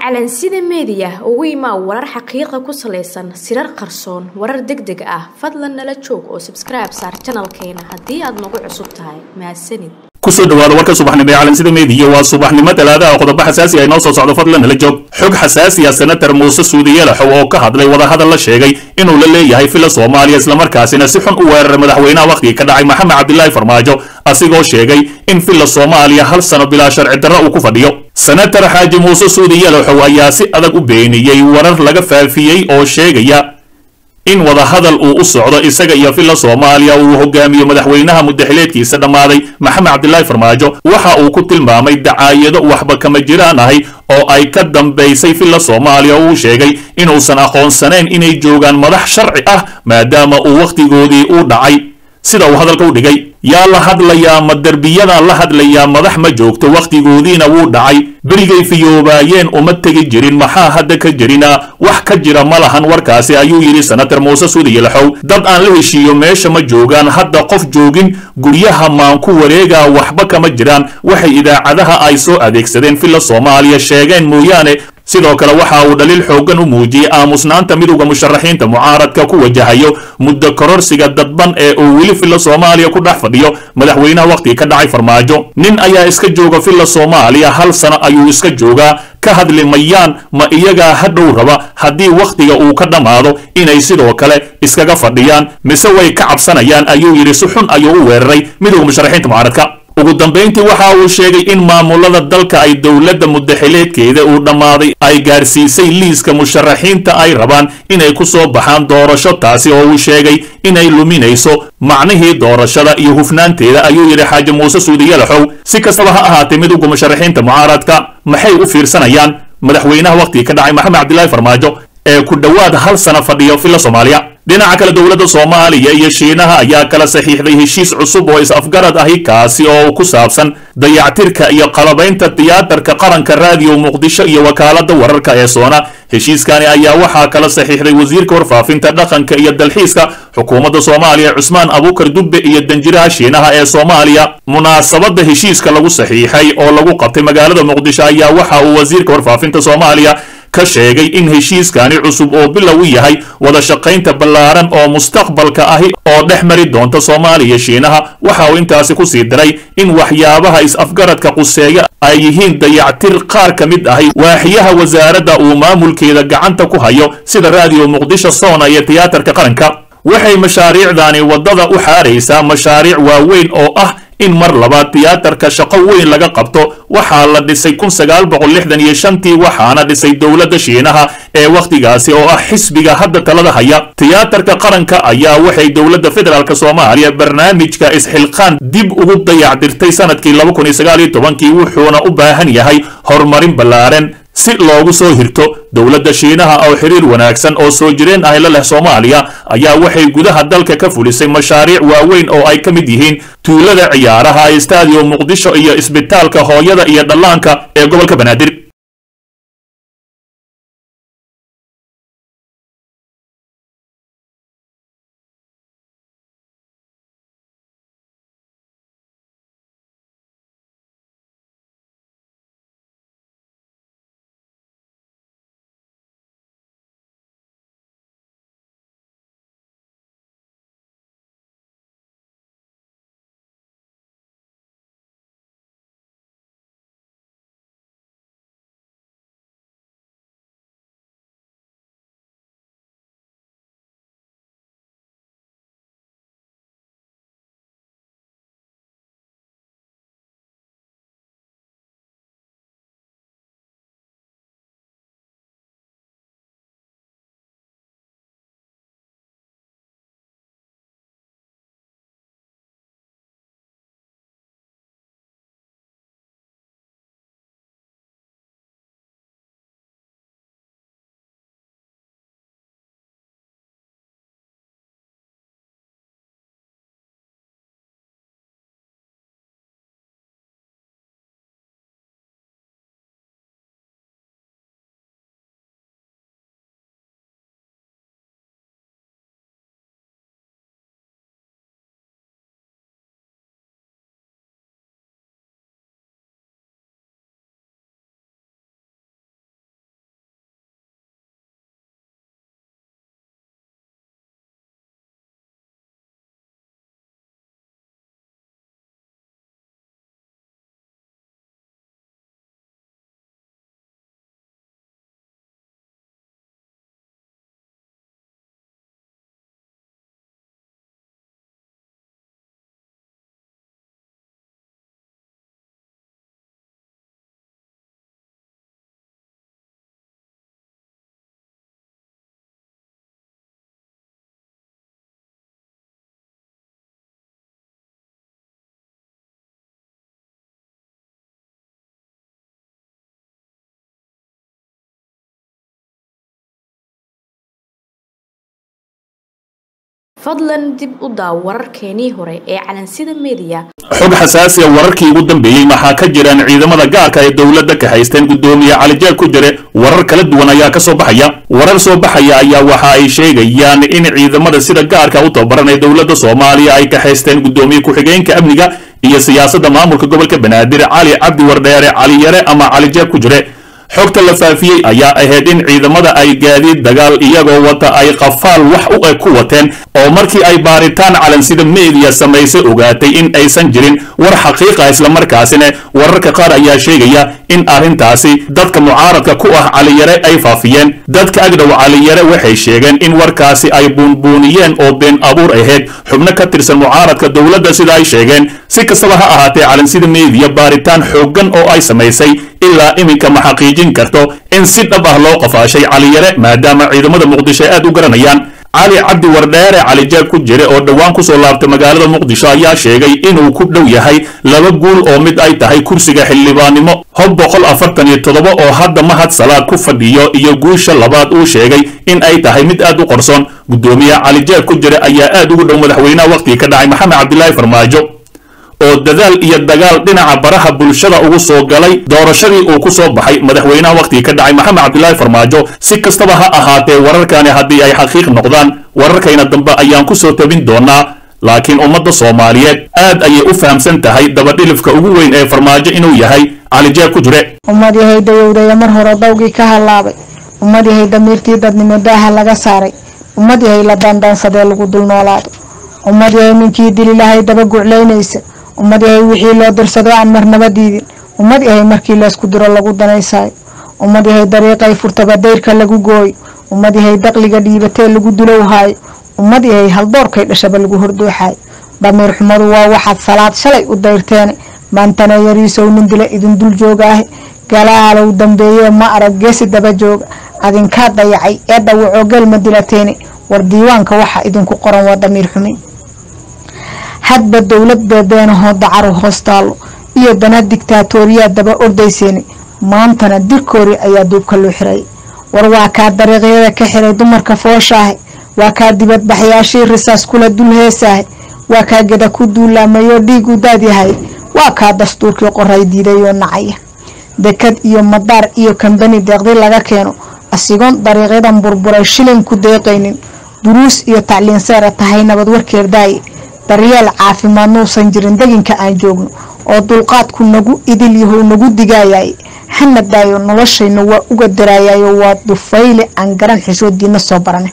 calansida meediya ugu imaa warar xaqiiqa ku salaysan sirar qarsoon warar deg deg ah fadlan nala joog oo sabskribe saar janalkeena haddii aad nagu cusub tahay mahadsanid kusoo dhawaada warka subaxnimo ee calansida meediya waa subaxnimo talaadaha qodobo xasaasi ay noo soo socdo fadlan nala joog xog xasaasi ah senatar muuse suudiyelaxow oo ka hadlay wadahadal la sheegay inuu la leeyahay fila soomaaliya islamarkaasina si xun u weeraray madaxweynaha wakhtigii ka dhacay maxamed cabdilaahi farmaajo asigoo sheegay in fila soomaaliya hal sano bilaa sharci darro uu ku fadhiyo senatar xaaji muuse suudiyelaxow ayaa si adag u beeniyey warar laga faafiyey oo sheegaya in wadahadal uu u socdo isaga iyo filla soomaaliya uu hogaamiyo madaxweynaha mudaxileedkiisa dhammaaday maxamed cabdilaahi farmaajo waxa uu ku tilmaamay dacaayado waxba kama jiraan ahay oo ay ka dambaysay filla soomaaliya uu sheegay inuusan aqoonsanayn inay joogaan madax sharci ah maadaama uu wakhtigoodii u dhacay sida uu hadalka u dhigay yaa la hadlayaa ma derbiyadan la hadlayaa madax ma joogto wakhtigoodiina wuu dhacay berigay fiyoobaayeen uma tegi jirin maxaa hadda ka jirina wax ka jira ma lahan warkaasi ayuu yidhi senatar muuse suudiyalaxow dad aan la heshiiyo meesha ma joogaan hadda qof joogin guryaha maan ku wareegaa waxba kama jiraan waxay idaacadaha ay soo adeegsadeen filla soomaaliya sheegeen mooyaane sidoo kale waxa uu dhaliil xooggan u muujiyey aamusnaanta midowda musharaxiinta mucaaradka ku wajahayo muddo kororsiga dadban ee uu weli filla soomaaliya ku dhex fadhiyo madaxweynaha wakhtiga ka dhacay farmaajo nin ayaa iska jooga filla soomaaliya hal sano ayuu iska joogaa ka hadli mayaan ma iyagaa hadhow raba haddii wakhtiga uu ka dhammaado inay sidoo kale iskaga fadhiyaan mise way ka cabsanayaan ayuu yidhi si xun ayuu u weeraray midowda musharaxiinta mucaaradka ugu dambayntii waxa uu sheegay in maamulada dalka ay dowladda mudaxileedkeeda uu dhammaaday ay gaarsiisay liiska musharaxiinta ay rabaan inay ku soo baxaan doorasho taasi oo uu sheegay inay luminayso macnihii doorashada iyo hufnaanteeda ayuu yidhi xaaji muuse suudiyalaxow si kastaba ha ahaatee midowga musharaxiinta mucaaradka maxay u fiirsanayaan madaxweynaha wakhtigii ka dhacay maxamed cabdilaahi farmaajo ee ku dhowaad hal sano fadhiyo filla soomaaliya dhinaca kale dowladda soomaaliya iyo shiinaha ayaa kala saxiixday heshiis cusub oo is-afgarad ahi kaasi oo ku saabsan dayactirka iyo qalabaynta tiyaatarka qaranka raadiyo muqdisho iyo wakaaladda wararka ee soona heshiiskani ayaa waxaa kala saxiixday wasiirka warfaafinta dhaqanka iyo dalxiiska xukuumadda soomaaliya cusmaan abuukar dubbe iyo danjiraha shiinaha ee soomaaliya munaasabadda heshiiska lagu saxiixay oo lagu qabtay magaalada muqdisho ayaa waxa uu wasiirka warfaafinta soomaaliya ka sheegay in heshiiskani cusub oo bilow u yahay wada shaqaynta ballaaran oo mustaqbalka ahi oo dhex mari doonta soomaaliya shiinaha waxa uu intaasi ku sii diray in waxyaabaha is-afgaradka quseeya ay yihiin dayactir qaar ka mid ahi waaxiyaha wasaaradda uu maamulkeeda gacanta ku hayo sida raadiyo muqdisho soona iyo tiyaatarka qaranka waxay mashaariicdani waddada u xaaraysaa mashaariic waaweyn oo ah in mar labaad tiyaatarka shaqo weyn laga qabto waxaa la dhisay kun sagaal boqol lixdan iyo shantii waxaana dhisay dowladda shiinaha ee wakhtigaasi oo ah xisbiga hadda talada haya tiyaatarka qaranka ayaa waxay dowladda federaalk soomaaliya barnaamijka isxilqaan dib ugu dayacdirtay sanadkii laba kun iyo sagaal iyo tobankii wuxuuna u baahan yahay horumarin ballaaran si loogu soo hirto dowladda shiinaha oo xiriir wanaagsan oo soo jireen ahi la leh soomaaliya ayaa waxay gudaha dalka ka fulisay mashaariic waaweyn oo ay ka mid yihiin tuulada ciyaaraha stadium muqdisho iyo isbitaalka hooyada iyo dhallaanka ee gobolka banaadir fadlan dib u daaw wararkeenii hore ee calansida meediya xog xasaasi a wararkii ugu dambeeyey maxaa ka jiraan ciidamada gaarka ee dowladda ka haysteen guddoomiye calijaal ku jire warar kala duwan ayaa ka soo baxaya warar soo baxaya ayaa waxa ay sheegayaan in ciidamada sida gaarka u tababaran ee dowladda soomaaliya ay ka haysteen guddoomiye ku-xigeenka amniga iyo siyaasadda maamulka gobolka banaadir cali cabdi wardheere cali yare ama calijaal ku jire xogta la faafiyey ayaa ahayd in ciidamada ay gaadiid dagaal iyagoo wata ay qafaal wax u eg ku wateen oo markii ay baaritaan calansida meediya samaysay ogaatay in aysan jirin war xaqiiqa islamarkaasina wararka qaar ayaa sheegaya in arrintaasi dadka mucaaradka ku ah caliyare ay faafiyeen dadka agdhow caliyare waxay sheegeen in warkaasi ay buunbuuniyeen oo been abuur ahayd xubno ka tirsan mucaaradka dowladda sida ay sheegeen si kastaba ha ahaatee calansida meediya baaritaan xooggan oo ay samaysay ilaa iminka ma xaqiijin karto in si dhab ah loo qafaashay caliyare maadaama ciidamada muqdisho ay aad u garanayaan cali cabdi wardheere calijaab ku jire oo dhowaan kusoo laabtay magaalada muqdisho ayaa sheegay inuu ku dhow yahay laba guul oo mid ay tahay kursiga xildhibaannimo hob boqol afartan iyo toddoba oo hadda mahad salaad ku fadhiyo iyo guusha labaad uu sheegay in ay tahay mid aad u qarsoon guddoomiye calijaab ku jire ayaa aad ugu dhow madaxweynaha wakhtigii ka dhacay maxamed cabdilaahi farmaajo oo dadaal iyo dagaal dhinaca baraha bulshada ugu soo galay doorashadii uu ku soo baxay madaxweynaha wakhtigii ka dhacay maxamed cabdilaahi farmaajo si kastaba ha ahaatee wararkani haddii ay xaqiiq noqdaan wararkayna dambe ayaan ku soo tabin doonaa laakiin ummadda soomaaliyeed aad ayay u fahamsan tahay dabadhilifka ugu weyn ee farmaajo inuu yahay calijaab ku jire ummad yahay dayowdaya mar hore dawgii ka hallaabay ummad yahay damiirtii dadnimo daaha laga saaray ummad yahay la daandaansadee lagu dul noolaado ummad yahay ninkii dililahay daba guclaynaysa ummad yahay wixii loo dirsado aan marnaba diidin ummad yahay markii laysku diro lagu danaysaayo ummad yahay dariiqay furtaba dayrka lagu gooyo ummad yahay daqliga dhiibatee lagu dulowhaayo ummad yahay haldoorkay dhashaba lagu hordooxaayo damiir xumadu waa waxaad salaad shalay u dayrteene maantana yariisow nin dila idin dul jooga ahe galaalow dambeeye ma arag geesi daba jooga adinkaa dayacay ee dhawacoo gelma dilateene war diiwaanka waxa idinku qoran waa damiir xume hadba dowladda beenahoo dacaru hoos taallo iyo dana digtaatooriyaa daba ordayseeni maantana dirkoori ayaa duubka loo xirayay war waa kaa dariiqyada ka xiray dumarka fooshaahe waa kaa dibadbaxyaashii risaas kula dul heesaahe waa kaa geda ku duulaamayoo dhiigu daadyahay waa kaa dastuurkii qoray diidayoo nacaya dekad iyo madaar iyo kambani deeqdi laga keeno asigoon dariiqyadan burburay shilin ku deeqaynin duruus iyo tacliin seera tahay nabad warkeer daaye daryeel caafimaad nuusan jirin deginka aan joogno oo dulqaadku nagu idil yahow nagu digaayay hana daayo noloshayna waa uga daraayayo waa dufayle aan garan xishoodiina soo barane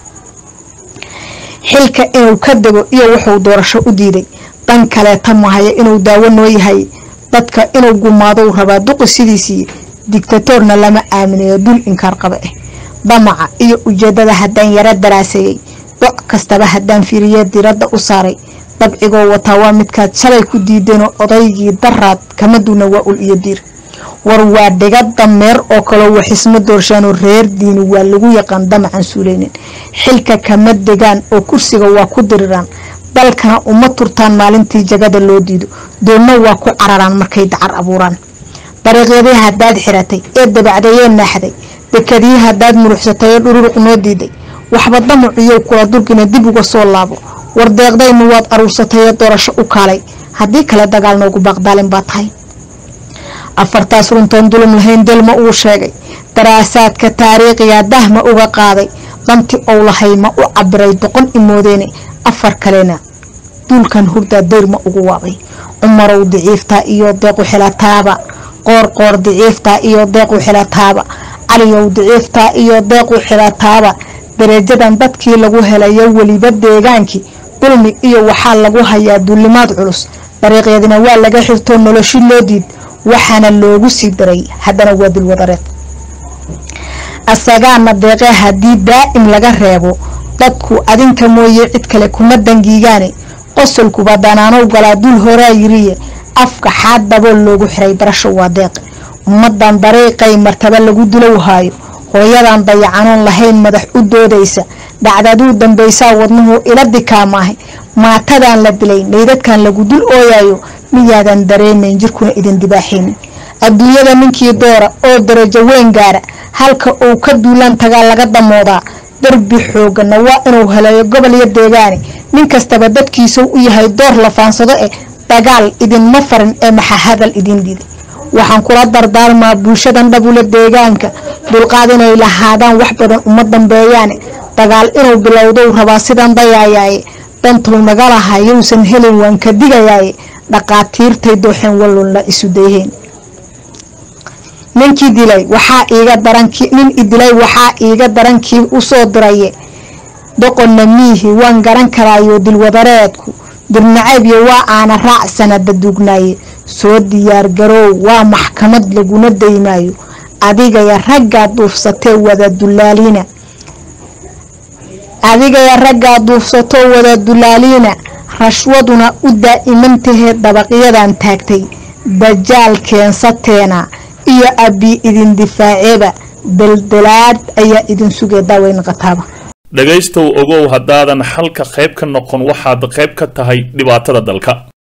xilka inuu ka dego iyo wuxuu doorasho u diiday dan kaleeta mahaya inuu daawo noo yahay dadka inuu gumaadou rabaa duqi sidiisii digtatoorna lama aaminayo dul inkaar qaba ah damaca iyo ujeedada haddaan yaro daraaseeyey doc kastaba haddaan fiiriye diradda u saaray dabcigoo wataa waa midkaad shalay ku diideenoo odaygii daraad kama duuna waa ul iyo diir war waa dhiga dameer oo kaloo waxisma doorshaanoo reer diini waa lagu yaqaan damacan suuleynin xilka kama degaan oo kursiga waa ku diriraan dalkana uma turtaan maalintii jagada loo diido doonna waa ku cararaan markay dacar abuuraan dariiqyadii haddaad xiratay ee dabacdayee naaxday dekadii haddaad muruxsatay ee dhururuq noo diiday waxba damaciyow kula durgina dib uga soo laabo war deeqdaynu waad aruursatay ee doorasho u kaalay haddii kale dagaal noogu baaqdaalin baa tahay afartaas runtoon dulum lahayn delma uu sheegay daraasaadka taariikhiga dahma uga qaaday danti ou lahay ma u cabiray doqon imoodeene afar kalena duulkan hurdaa dayrma ugu waabay cumarow diciiftaa iyo deequ xilataaba qoor qoor diciiftaa iyo deequ xilataaba caliyow diciiftaa iyo deequ xilataaba dareejadan dadkii lagu helayo weliba deegaankii dulmi iyo waxaa lagu hayaa duulimaad culus dariiqyadina waa laga xirtoo noloshi loo diid waxaana loogu sii daray haddana waa dulwadareed asagaana deeqe haddii daa'im laga reebo dadku adinka mooye cid kale kuma dangiigaane qosolkuba danaanow galaa dul horaa yiriye afka xaad dabool loogu xiray barasho waa deeqe ummadan dariiqay martaba lagu dulow haayo hooyadan dayacanoon lahayn madax u doodaysa dhacdaduu dambaysaa wadnuhu ila dikaamaahay maatadan la dilay meydadkan lagu dul ooyayo miyaadan dareemayn jirkuna idin dibaaxaynin adduunyada ninkii doora oo darajo weyn gaara halka uu ka duulaan tagaa laga damoodaa darbi xoogana waa inuu heleeyo gobol iyo deegaane nin kastaba dadkiisa u yahay door la faansado eh dagaal idinma farin ee maxa hadal idin diiday waxaan kula dardaarmaa bulshadan dhabula deegaanka dulqaad inay lahaadaan wax badan uma dambeeyaane dagaal inuu bilowdou rabaa sidan dayaayaaye dantuu naga lahaa yowsan helin waan ka digayaaye dhaqaatiirtay dooxeen wallunla isu dayheen ninkii dilay waxaa iiga daranki nin idilay waxaa iiga darankii usoo diraye doqonna miihi waan garan karaayo dilwadareedku dirnacaybiyo waa aana raac sanada duugnaaye soo diyaar garoow waa maxkamad laguna daymaayo adigaya raggaa duufsatee wada dulaaliina adigaya raggaa duufsatoo wada dulaaliina rashwaduna u daa'imantahee dabaqyadan taagtay dajaal keensateena iyo abbi idin difaaceeba daldalaad ayaa idin sugee daaweyn qataaba dhegaystow ogow haddaadan xalka qayb ka noqon waxaad qayb ka tahay dhibaatada dalka